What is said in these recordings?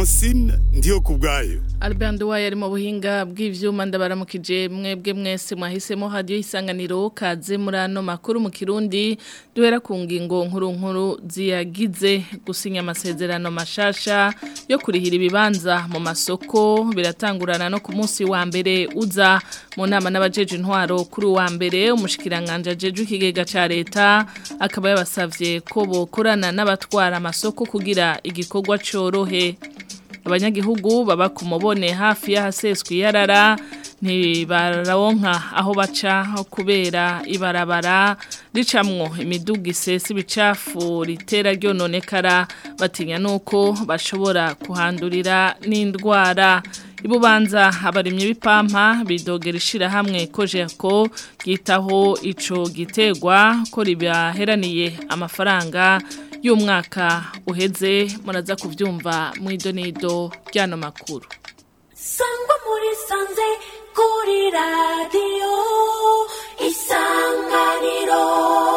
Francine ndiyo kubwayo Albert Nduwaye ari mu buhinga bw'ivyuma ndabaramukije mwebwe mwese mwahisemo radio isanganiro kaze muri ano makuru mu Kirundi duhera ku ngingo nkuru nkuru ziyagize gusinya amasezerano mashasha yo kurihira ibibanza mu masoko biratangurana no ku munsi wa mbere uza mu nama n'abajeje intwaro kuri wa mbere umushikiranganje ajeje ikigega ca leta akaba yabasavye ko bokorana n'abatwara amasoko kugira igikorwa corohe abanyagihugu baba ku mubone hafi y'ahaseswe yarara ntibararonka aho baca kubera ibarabara ricamwo imiduga isesa ibicafu ritera ryononekara batinya nuko bashobora kuhandurira n'indwara ibubanza abarimye b'ipampa bidogera ishirahamwe kojeko ryitaho ico gitegwa ko ribaheraniye amafaranga y'umwaka uheze muraza kuvyumva mu idonido ryano makuru sangwa muri sanze kuri radiyo isanganiro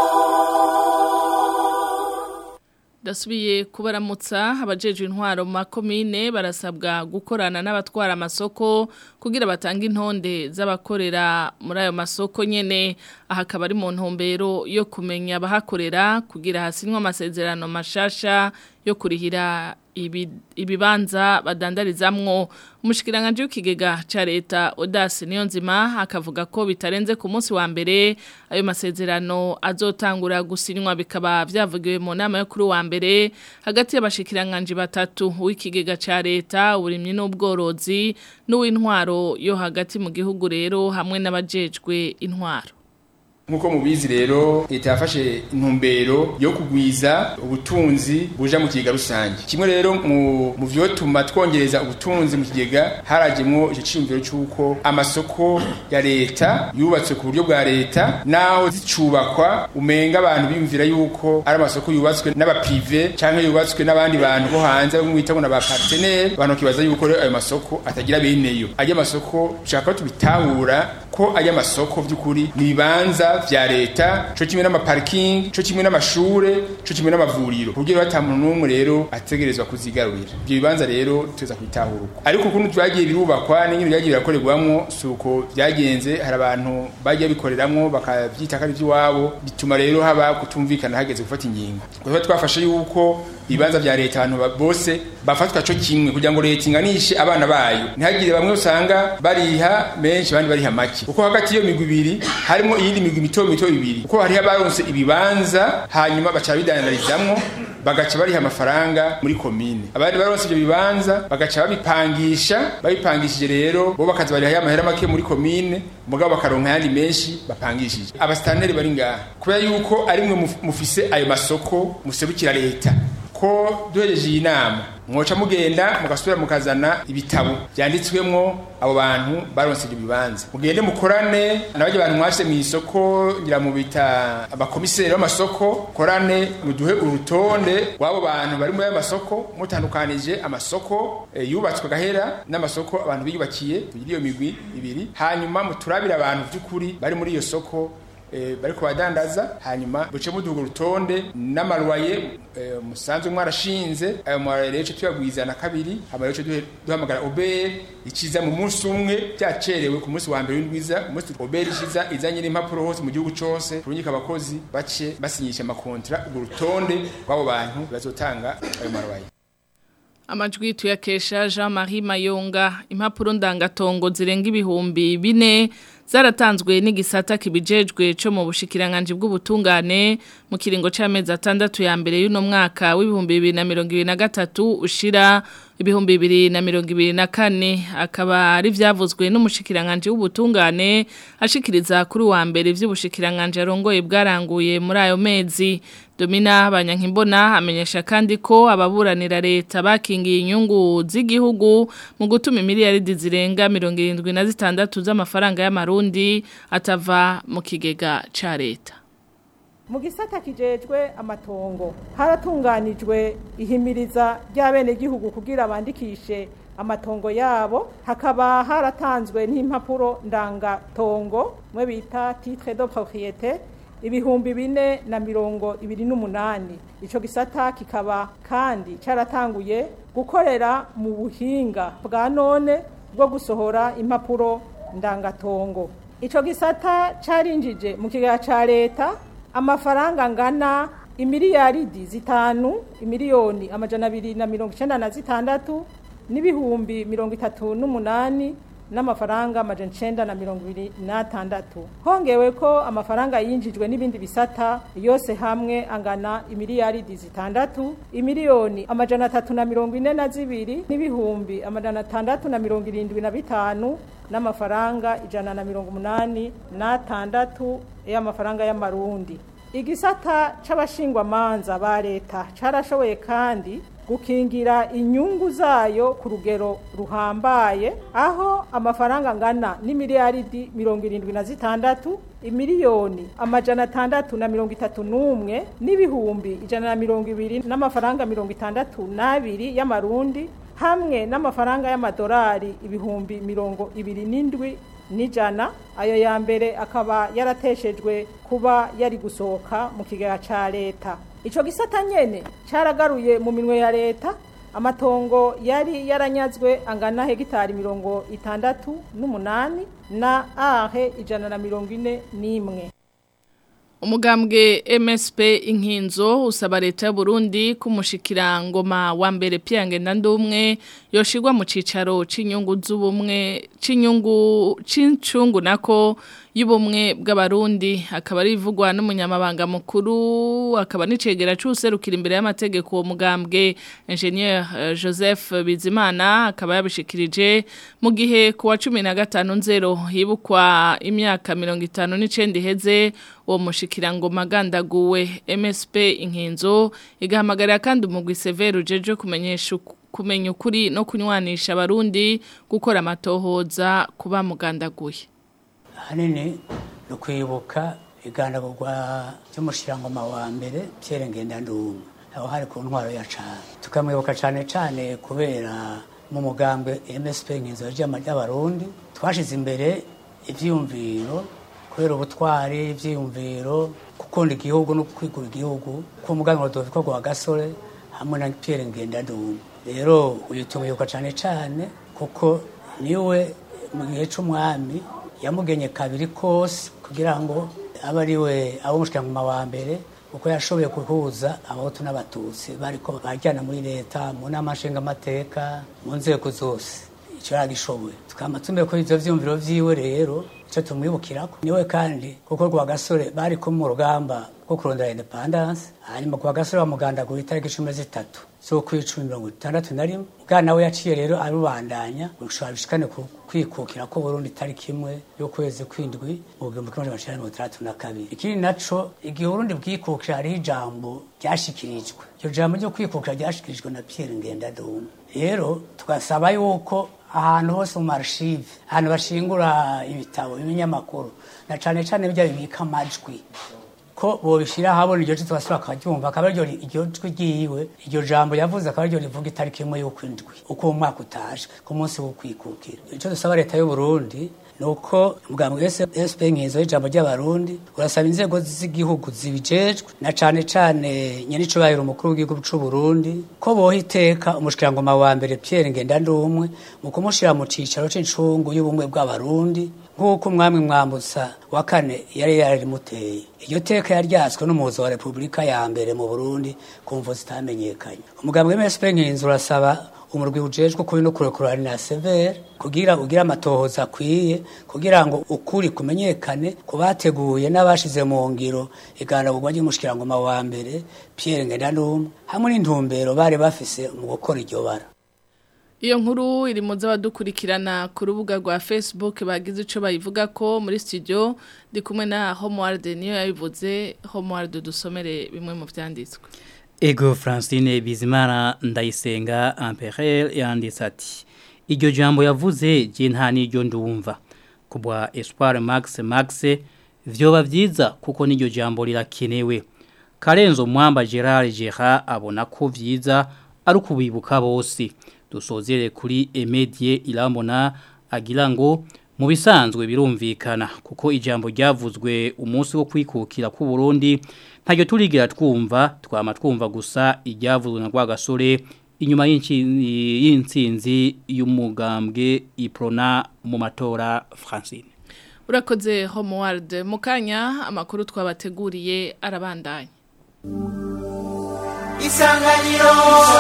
Dasubiye kubaramutsa abajejwe intwaro mu makomine barasabwa gukorana n'abatwara amasoko kugira batange intonde z'abakorera muri ayo masoko nyene aha akaba ari mu ntumbero yo kumenya abahakorera kugira hasinwe amasezerano mashasha yo kurihira ibibanza badandarizamwo umushikiranganje w'ikigega ca leta Odas Niyonzima akavuga ko bitarenze ku munsi wa mbere ayo masezerano azotangura gusinywa bikaba vyavugiwe mu nama yo kuri wa mbere hagati y'abashikiranganje batatu w'ikigega ca leta uburimyi n'ubworozi n'uw'intwaro yo hagati mu gihugu rero hamwe n'abajejwe intwaro nkuko mubizi rero leta yafashe intumbero yo kugwiza ubutunzi buja mu kigega rusange kimwe rero mu mu vyotuma twongereza ubutunzi mu kigega harajemwo ico ciyumviro c'uko amasoko ya leta yubatswe ku buryo bwa leta naho zicubakwa umenga abantu bimvira yuko ari amasoko yubatswe n'abaprive canke yubatswe n'abandi bantu bo hanze bamwe bita ngo n'aba partenaire abantu kibaza yuko rero ayo masoko atagira beneyo ajya amasoko shaka tubitahura ko ajya amasoko vy'ukuri ni bibanza vya leta co kimwe n'amaparking co kimwe n'amashure co kimwe n'amavuriro kugira bata muntu n'umwe rero ategerezwa kuzigarurira ivyo bibanza rero tuza kwitahura uko ariko ukuntu vyagiye birubakwa n'ingene vyagiye birakorerwamwo suko vyagenze hari abantu bagiye bikoreramwo bakavyita ko ari ivy'iwabo bituma rero haba kutumvikana hageze gufata ingingo kuko twafashe yuko ibibanza vya leta abantu bose bafatwa co kimwe kugira ngo leta inganishe abana bayo ntihagire bamwe usanga bariha menshi abandi bariha make kuko hagati y'iyo migwi ibiri harimo iyindi migwi mito mito ibiri kuko hariho abaronse ibibanza hanyuma baca bidandarizamwo bagaca bariha amafaranga muri komine abandi baronse ivyo bibanza bagaca babipangisha babipangishije rero bo bakaza bariha amahera make muri komine mugabo bakaronka ayandi menshi bapangishije abasitanteri bari ngaha kubera yuko ari mwe mufise ayo masoko muserukira leta ko duhereje iyi nama mwoca mugenda mugasubira mukazana ibitabo byanditswemwo abo bantu baronse ibyo bibanza mugende mukorane n'abajya abantu mwashe mu isoko ngira mu bita abakomiseri b'amasoko korane muduhe urutonde rw'abo bantu bari muri ayo masoko mutandukanije amasoko e, yubatswe gahera n'amasoko abantu biyubakiye tugira iyo migwi ibiri hanyuma muturabire abantu by'ukuri bari muri iyo soko e, bariko badandaza hanyuma buce muduga urutonde n'amarwaye e, musanzwe mwarashinze ayo marwaye rero tuyagwiza na kabiri hama rero duhamagara obere ikiza mu munsi umwe byacerewe ku munsi wa mbere w'indwiza umunsi obere ishiza izanye n'impapuro hose mu gihugu cose turungika abakozi bace basinyisha amakontra urwo rutonde rw'abo bantu bazotanga ayo marwaye Amajwi tuyakesha Jean-Marie Mayonga impapuro ndangatongo zirenga ibihumbi bine zaratanzwe n'igisata kibijejwe cyo mu bushikiranganje bw'ubutungane mu kiringo c'amezi atandatu ya mbere y'uno mwaka w'ibihumbi bibiri na mirongo ibiri na gatatu ushira ibihumbi bibiri na mirongo ibiri na kane akaba ari vyavuzwe n'umushikiranganje w'ubutungane ashikiriza kuri wa mbere vy'ubushikiranganje arongoye bwaranguye muri ayo mezi Domina Banyankimbona amenyesha kandi ko ababuranira leta bakingiye inyungu z'igihugu mu gutuma miliyaridi zirenga 76 z'amafaranga y'amarundi atava mu kigega ca leta. mu gisata kijejwe amatongo haratunganijwe ihimiriza ry'abenegihugu kugira bandikishe amatongo yabo hakaba haratanzwe n'impapuro ndangatongo mwe bita titre de propriété ibihumbi bine na mirongo ibiri n'umunani ico gisata kikaba kandi caratanguye gukorera mu buhinga bwa none bwo gusohora impapuro ndangatongo ico gisata carinjije mu kigega ca leta amafaranga angana imiliyaridi zitanu imiliyoni amajana abiri na mirongo icenda na zitandatu n'ibihumbi mirongo itatu n'umunani n'amafaranga amajana icenda na mirongo ibiri n'atandatu hongewe ko amafaranga yinjijwe n'ibindi bisata yose hamwe angana imiliyaridi zitandatu imiliyoni amajana atatu na mirongo ine na zibiri n'ibihumbi amajana atandatu na mirongo irindwi na bitanu n'amafaranga ijana na mirongo umunani n'atandatu y'amafaranga y'amarundi igisata c'abashingwamanza ba leta carashoboye kandi gukingira inyungu zayo ku rugero ruhambaye aho amafaranga angana n'imiliyaridi mirongo irindwi na zitandatu imiliyoni amajana atandatu na mirongo itatu n'umwe n'ibihumbi ijana na mirongo ibiri n'amafaranga mirongo itandatu n'abiri y'amarundi hamwe n'amafaranga y'amadolari ibihumbi mirongo ibiri n'indwi n'ijana ayo ya mbere akaba yarateshejwe kuba yari gusohoka mu kigega ca leta ico gisata nyene caragaruye mu minwe ya leta amatongo yari yaranyazwe angana hegitari mirongo itandatu n'umunani na ahe ijana na mirongo ine n'imwe Umugambwe MSP inkinzo usaba leta y'u Burundi kumushikira ngoma wa mbere Pierre Ndandumwe yoshirwa mu cicaro c'inyungu z'ubumwe c'inyungu c'incungu nako y'ubumwe bw'abarundi akaba ari ivugwa n'umunyamabanga mukuru akaba nicegera c'userukira imbere y'amategeko uwo mugambwe Engineer uh, Joseph Bizimana akaba yabishikirije mu gihe ku wa 15 nzero hibukwa imyaka 59 iheze uwo mushikirango magandaguwe MSP inkinzo igahamagarira kandi umugwi Severo jeje kumenyesha kumenya ukuri no kunywanisha abarundi gukora amatohoza kuba mugandaguye ahanini ni ukwibuka igandagurwa ry'umushirangoma wa mbere Pierre Ngendandumwe aho hari ku ntwaro ya cane tukamwibuka cane cane kubera mu mugambwe MSP nkinzo ry'abarundi twashize imbere ivyiyumviro kubera ubutwari ivyiyumviro gukunda igihugu no kwigura igihugu ku muganwa Rodoviko gwa gasore hamwe na Pierre Ngendandumwe rero uyu tumwibuka cane cane kuko niwe mu gihe c'umwami yamugenye kabiri kose kugira ngo abe ari we abo mushikanguma wa mbere kuko yashoboye guhuza abahutu n'abatutsi bariko bajyana muri leta mu nama nshingamateka mu nzego zose icyo yaragishoboye tukaba tumbe ko ivyo vyumviro vyiwe rero icyo tumwibukirako niwe kandi kuko rwa gasore bari ko mu rugamba rwo kurondera independence hanyuma kwa gasore bamugandagura itariki cumi na zitatu z'ukwicumi mirongo itandatu na rimwe bwana we yaciye rero arubandanya gushobora bishikane ku kwikukira ko Burundi itariki imwe y'ukwezi kwindwi mu gihumbi kimwe amajana mirongo itandatu na kabiri ikindi naco igihe Burundi bwikukira hariho ijambo ryashikirijwe iryo jambo ryo kwikukira ryashikirijwe na Pierre Ngendandumwe rero tugasaba yuko ahantu hose mu marshive ahantu bashingura ibitabo ibinyamakuru na cane cane bijya bibika amajwi ko bobishira habona iryo cyo twasura akaryumva akaba iryo iryo jwi ryiwe iryo jambo yavuze akaba iryo rivuga itariki imwe y'ukwindwi uko umwaka utaje ku munsi wo kwikukira icyo dusaba leta y'u Burundi nuko mugambwe SP nkizo y'ijambo ry'abarundi urasaba inzego z'igihugu zibijejwe na cane cane nyenico bayiro umukuru w'igihugu c'u Burundi ko boha iteka umushikirangoma wa mbere Pierre Ngendandumwe mu kumushira mu cicaro c'incungu y'ubumwe bw'abarundi nk'uko umwami mwambutsa wa kane yari yarimuteye iryo teka yaryatswe n'umuhuzo wa repubulika ya mbere mu burundi ku mvo zitamenyekanye umugambwe w'MSP nkinzu urasaba umurwi ujejwe kuri no kurekurana na severe kugira ugira amatohoza akwiye kugira ngo ukuri kumenyekane ku bateguye n'abashize mu ngiro iganagurwa ry'umushikirangoma wa mbere Pierre Ngendandumwe hamwe n'intumbero bari bafise mu gukora iryo bara Iyo nkuru iri mu z'abadukurikirana ku rubuga rwa Facebook bagize ico bayivuga ko muri studio ndi kumwe na Homeworld niyo yabivuze Homeworld dusomere bimwe mu vyanditswe. Ego Francine Bizimana ndayisenga Amperel yanditse ati iryo jambo yavuze je nta niryo ndumva kubwa Espoir Max Max vyoba vyiza kuko niryo jambo rirakenewe Karenzo Mwamba Gerard Gerard abona ko vyiza ari kubibuka bose dusozere kuri Emedie Irambona agira ngo mu bisanzwe birumvikana kuko ijambo ryavuzwe umunsi wo kwikukira ku Burundi ntajyo turigira twumva twama twumva gusa iryavuzwe na Rwagasore inyuma y'inci- y'intsinzi y'umugambwe iprona mu matora Francine urakoze homeworld mu kanya amakuru twabateguriye arabandanya isanganiro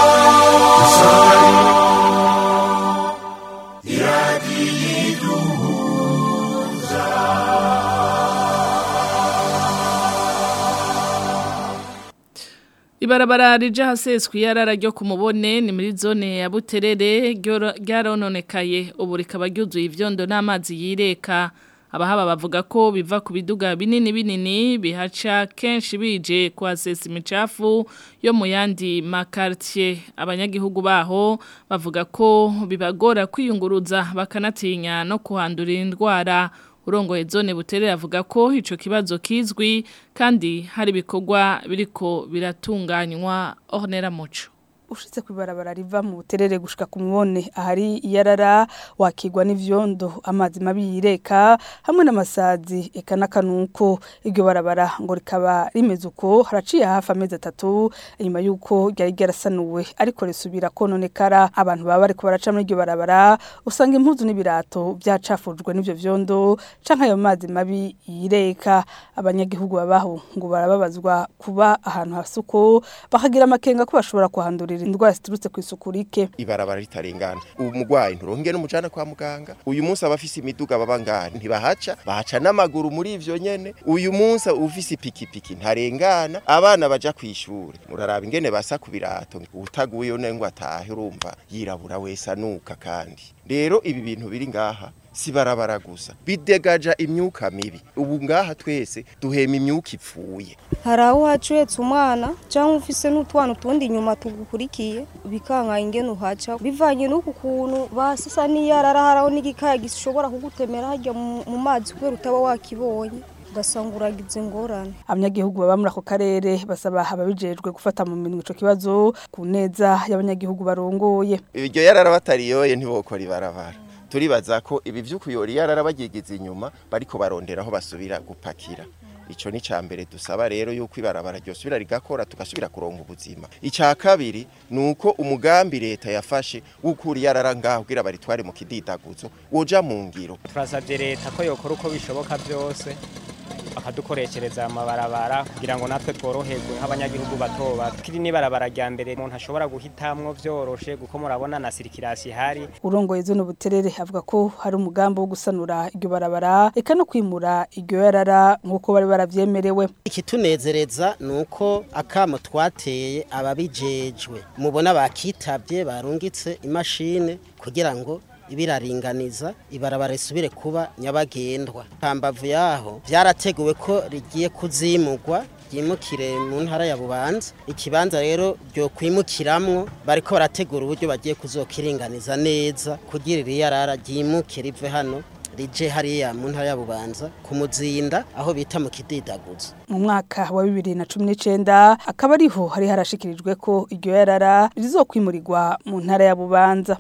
Ibarabara rija haseswe yarara ryo kumubone ni muri zone ya Buterere ryoro- ryarononekaye ubu rikaba ryuzuye ivyondo n'amazi yireka abahaba bavuga ko biva ku biduga binini binini bihaca kenshi bije kwasesa imicafu yo mu yandi makartier abanyagihugu baho bavuga ko bibagora kwiyunguruza bakanatinya no kuhandurira indwara urongoye zone buterere avuga ko ico kibazo kizwi kandi hari ibikorwa biriko biratunganywa ornera muco ushitse kwibarabara riva mu buterere gushika ku mubone ahari iyarara wakigwa n'ivyondo amazi mabi yireka hamwe n'amasazi eka n'akanuko iryo barabara ngo rikaba rimeze uko haraciye hafi amezi atatu inyuma y'uko ryari ryarasanuwe ariko risubira kononekara abantu baba bariko baraca muri iryo barabara usanga impuzu n'ibirato byacafujwe n'ivyo vyondo canke ayo mazi mabi yireka abanyagihugu babaho ngo barababazwa kuba ahantu hasuko bakagira amakenga ko bashobora kuhandurira indwara ziturutse ku isuku rike ibarabara ritarengana ubu mugwayi nturonke n'umujana kwa muganga uyu munsi abafise imiduga baba ngaha ntibahaca bahaca n'amaguru muri ivyo nyene uyu munsi ufise ipikipiki ntarengana abana baja kw'ishure muraraba ingene basa ku birato utaguye une ngo atahe urumva yirabura wese anuka kandi rero ibi bintu biri ngaha si barabara gusa bidegaja imyuka mibi ubu ngaha twese duhema imyuka ipfuye hari aho uhaca uhetse umwana cyangwa ufise n'utwana utundi inyuma tugukurikiye bikanka ingene uhaca bivanye n'uku kuntu basisa n'iyarara haraho n'igikaya gishobora kugutemera hajya mu mu mazi kubera utaba wakibonye ugasanga uragize ingorane abanyagihugu baba muri ako karere basaba ababijejwe gufata mu minwe ico kibazo ku neza y'abanyagihugu barongoye iryo yarara batariyoye ntibokora ibarabara turibaza ko ibi vy'ukuyora yarara bagigeze inyuma bariko barondera aho basubira gupakira ico ni cambere dusaba rero yuko ibarabara ryosubira rigakora tugasubira kuronka ubuzima ica kabiri nuko umugambi leta yafashe w'ukuri yarara ngaho kugira baritware mu kididaguzo woja mu ngiro turasabye leta ko yokora uko bishoboka byose bakadukoreshereza amabarabara kugira ngo natwe tworoherwe nk'abanyagihugu bato bato kiri n'ibarabara rya mbere umuntu ashobora guhitamwo vyoroshe kuko murabona na sirikirasi ihari urongoye zone buterere avuga ko hari umugambi wo gusanura iryo barabara eka no kwimura iryo yarara nk'uko bari baravyemerewe ikitunezereza ni uko akamo twateye ababijejwe mubona bakitabye barungitse imashini kugira ngo ibiraringaniza ibarabara risubire kuba nyabagendwa hambavu yaho byarateguwe ko rigiye kuzimurwa ryimukire mu ntara ya bubanza ikibanza rero ryo kwimukiramwo bariko barategura uburyo bagiye kuzokiringaniza neza kugira iri yarara ryimuke rive hano rije hariya mu ntara ya bubanza ku muzinda aho bita mu kididaguzo mu mwaka wa bibiri na cumi n'icenda akaba ariho hari harashikirijwe ko iryo yarara rizokwimurirwa mu ntara ya bubanza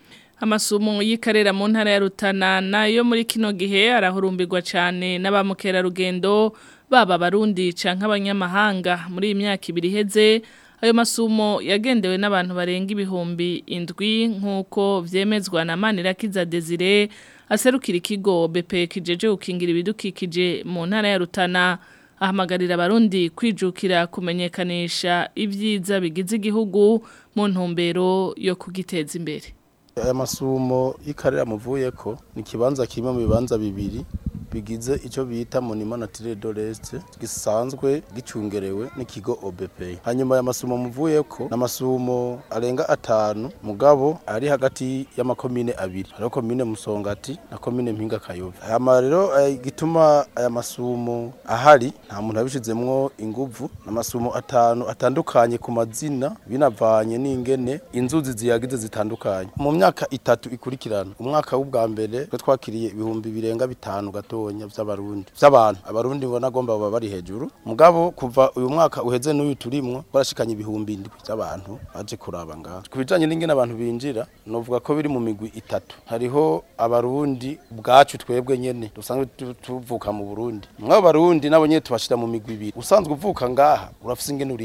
amasumo y'ikarera mu ntara ya Rutana nayo muri kino gihe arahurumbirwa cyane n'abamukerarugendo baba barundi canke abanyamahanga muri iyi myaka ibiri iheze ayo masumo yagendewe n'abantu barenga ibihumbi indwi nk'uko vyemezwa na Manirakiza Desire aserukira ikigo BP kijeje gukingira ibidukikije mu ntara ya Rutana ahamagarira abarundi kwijukira kumenyekanisha ibyiza bigize igihugu mu ntumbero yo kugiteza imbere aya masumo y'ikarera muvuye ko ni ikibanza kimwe mu bibanza bibiri bigize icyo bita monima natire doreste gisanzwe gicungerewe n'ikigo OBP hanyuma aya masumo muvuye ko n'amasumo arenga atanu mugabo ari hagati y'amakomine abiri hariho komine musongati na komine mpinga kayove hama rero gituma aya masumo ahari nta muntu yabishizemwo inguvu n'amasumo atanu atandukanye ku mazina binavanye n'ingene inzuzi ziyagize zitandukanye mu myaka itatu ikurikirana umwaka w'ubwa mbere twe twakiriye ibihumbi birenga bitanu gato gatonya vy'abarundi vy'abantu abarundi bona gomba baba bari hejuru mugabo kuva uyu mwaka uheze n'uyu turimwo barashikanye ibihumbi indwi vy'abantu baje kuraba ngaho kubijanye n'ingene abantu binjira novuga ko biri mu migwi itatu hariho abarundi bwacu twebwe nyene dusanzwe tuvuka mu Burundi mwabo barundi nabo nyene tubashira mu migwi ibiri usanzwe uvuka ngaha urafise ingene urihishwa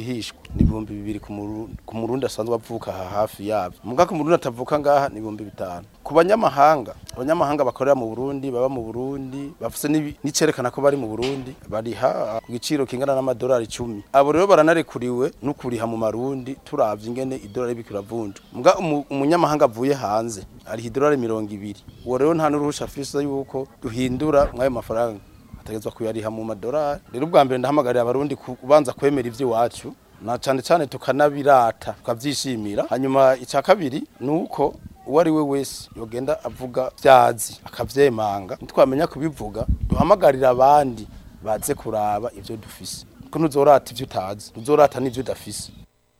ni ibihumbi bibiri ku Muru- ku murundi asanzwe avuka aha hafi yabyo muga ku murundi atavuka ngaha ni ibihumbi bitanu ku banyamahanga abanyamahanga bakorera mu burundi baba mu burundi bafise n'ibi- n'icerekana ko bari mu burundi bariha ku giciro kingana n'amadolari icumi abo rero baranarekuriwe no kuriha mu marundi turavye ingene idolari iriko iravunja muga umu- umunyamahanga avuye hanze ariha idolari mirongo ibiri uwo rero nta n'uruhusha afise yuko duhindura mw'ayo mafaranga ategezwa kuyariha mu madolari rero ubwa mbere ndahamagarira abarundi kubanza kwemera ivy'iwacu na cane cane tukanabirata tukavyishimira hanyuma icya kabiri ni uko uwo ari we wese yogenda avuga vyazi akavyemanga ntitwamenya kubivuga duhamagarira abandi baze kuraba ivyo dufise ko ntuzorata ivyo utazi ntuzorata n'ivyo udafise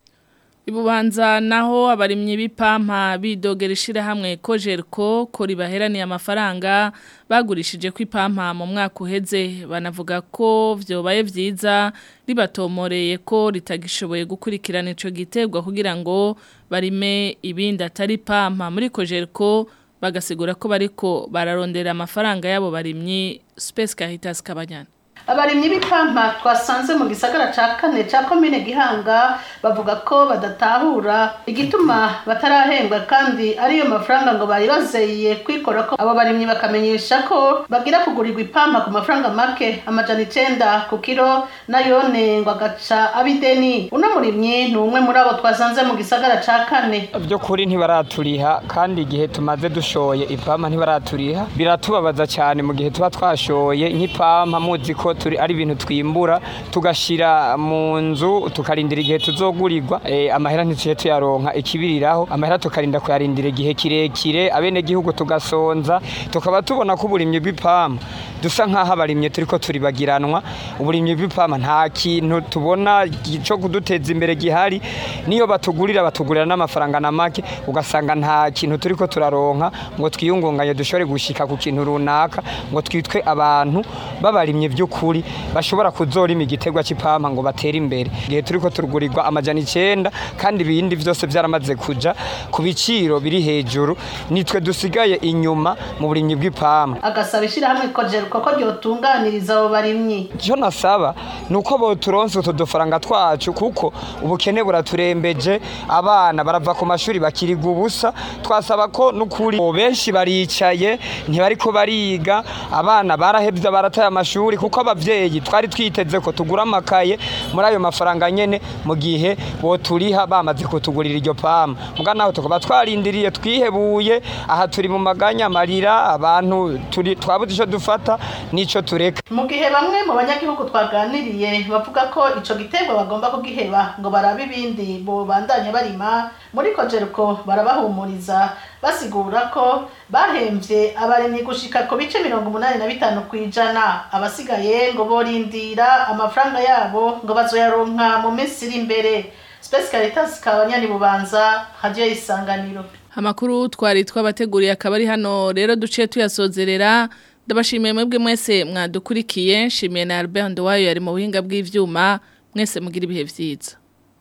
Ibubanza naho abarimyi b'ipampa bidogera ishirahamwe Kojerko ko ribaheraniye amafaranga bagurishije ku ipampa mu mwaka uheze banavuga ko vyobaye vyiza ribatomoreye ko ritagishoboye gukurikirana ico giterwa kugira ngo barime ibindi atari pampa muri Kojerko bagasigura ko bariko bararondera amafaranga yabo barimyi Space Caritas Kabanyana abarimyi b'ipampa twasanze mu gisagara ca kane ca komine gihanga bavuga ko badatahura igituma batarahembwa kandi ariyo mafaranga ngo bari bazeye kwikora ko abo barimyi bakamenyesha ko bagira kugurirwa ipampa ku mafaranga make amajana icenda ku kiro nayone ngo agaca abideni uno murimyi ni umwe muri abo twasanze mu gisagara ca kane by'ukuri ntibaraturiha kandi igihe tumaze dushoye ipampa ntibaraturiha biratubabaza cyane mu gihe tuba twashoye nk'ipampa muzi ko turi ari ibintu twimbura tugashira mu nzu tukarindira igihe tuzogurirwa eh, amahera ntituye tuyaronka ikibiriraho amahera tukarinda kuyarindira igihe kirekire abene gihugu tugasonza tukaba tubona ko uburimyi bw'ipampa dusa nk'aho abarimyi turiko turibagiranwa uburimyi bw'ipampa nta kintu tubona cyo kuduteza imbere gihari niyo batugurira batugurira n'amafaranga na make ugasanga nta kintu turiko turaronka ngo twiyungunganye dushobore gushika ku kintu runaka ngo twitwe abantu babarimye by'ukuri bashobora kuzorima igiterwa cy'ipampa ngo batere imbere igihe turiko turugurirwa amajana icenda kandi ibindi byose byaramaze kuja ku biciro biri hejuru nitwe dusigaye inyuma mu burimyi bw'ipampa agasaba ishirahamwe kojeruko ko ryotunganiriza abo barimyi icyo nasaba ni uko boturonse utu dufaranga twacu kuko ubukene buraturembeje abana barava ku mashuri bakiriga ubusa twasaba ko n'ukuri benshi baricaye ntibariko bariga abana barahebye barataye amashuri kuko abavyeyi twari twiteze ko tugura amakaye muri ayo mafaranga nyene mu gihe boturiha bamaze kutugurira iryo pama muga naho tukaba twarindiriye twihebuye aha turi mu maganya amarira abantu turi twabuze ico dufata n'ico tureka mu gihe bamwe mu banyagihugu twaganiriye bavuga ko ico giterwa bagomba kugiheba ngo barabe ibindi bobandanye barima muri kojeruko barabahumuriza basigura ko bahemvye abarimyi gushika ku bice mirongo umunani na bitanu kw'ijana abasigaye ngo borindira amafaranga yabo ngo bazoyaronka mu minsi iri imbere Space Caritas kabanyani bubanza radio isanganiro Amakuru twari twabateguriye akaba ari hano rero duciye tuyasozerera ndabashimiye mwebwe mwese mwadukurikiye nshimiye na Albert Ndowayo yari mu buhinga bw'ivyuma mwese mugira ibihe vyiza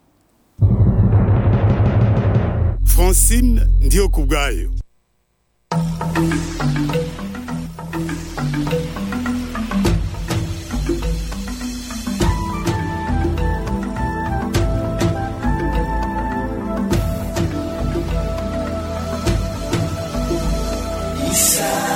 Francine ndiyo kubgayo Isa